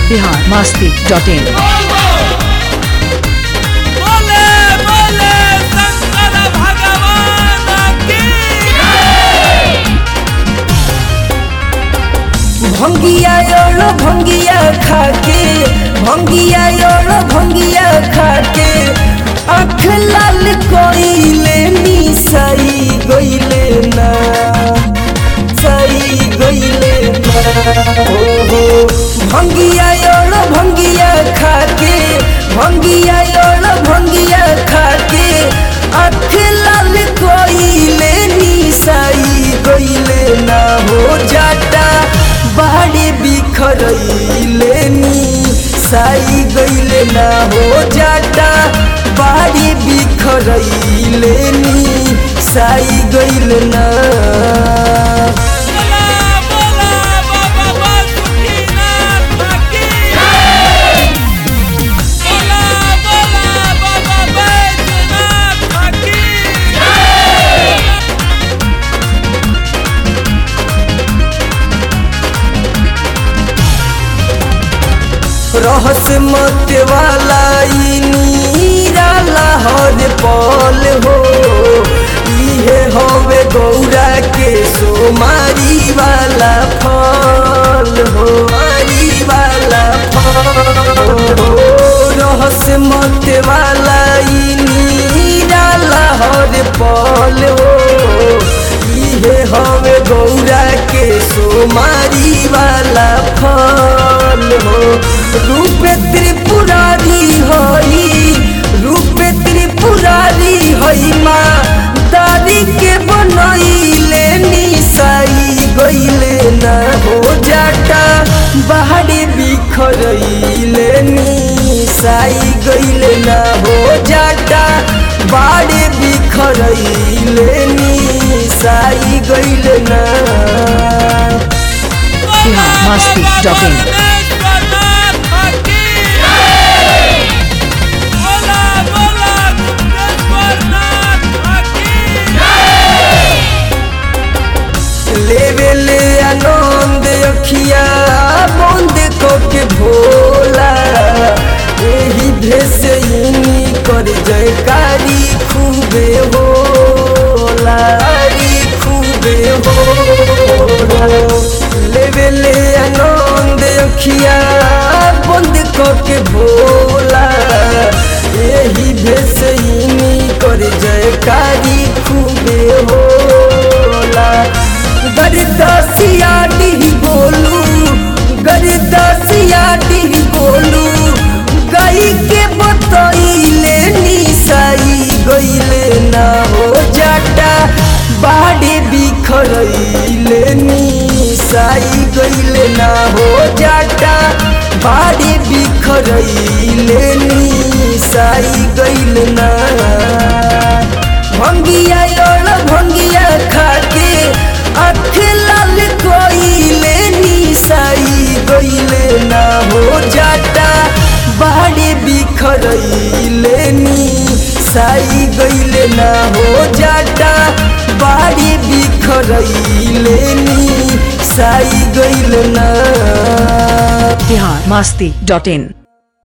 Bihar Masti dot in बोले बोले शंकर भगवान की भंगिया योड़ भंगिया खाके भंगिया योड़ भंगिया खाके आँख लाल कोइले निसाई गइले ना साई गइले ना हो हो भंगिया योड़ भंगिया खाके भंगिया योड़ भंगिया खाके आँख लाल कोइले निसाई गइले ना हो जाटा बाड़े बिखरैले नी साई गइले ना हो जाटा बाड़े बिखरैले नी साई गइले ना बोला बोला बाबा बासुकीनाथ की बोला बोला बाबा बैजनाथ की रहस मत वाला ई नीराला हर पल हो इहे हवे गौरा के सोमारी वाला फल हो मारी वाला फल हो रहस मत वाला ई नीराला हर पल हो इहे हवे गौरा के सोमारी वाला फल हो रूप त्रिपुरारी हई रूप त्रिपुरारी हई माँ दादी के बनैले निसाई गइले न हो जाटा बाहरी बिखरैले निसाई गइले न हो जाटा बाड़े बिखरैले निसाई गइले न बिहार मस्ती डॉट इन परमेश्वरनाथ की बोला बोला गुप्तेश्वरनाथ की लेवे ले आनंद अखिया बंद के भोला एही भेष इनी कर जयकारी खूबे होला कारी खूबे होला लेवे ले आनंद अखिया बंद के भोला एही भेष इनी कर जयकारी खूबे होला गरदसिया डी बोलू गरदसिया डी बोलू गई के बतैले निसाई गइले ना हो जाटा बाड़े बिखरैले निसाई गइले ना हो जाटा बाड़े बिखरैले निसाई गइले ना भंगिया योड़ भंगिया खाके आँख लाल कोइले निसाई गइले ना हो जाटा बाड़े बिखरैले निसाई गइले ना हो जाटा बाड़े बिखरैले निसाई गइले ना बिहार मस्ती डॉट इन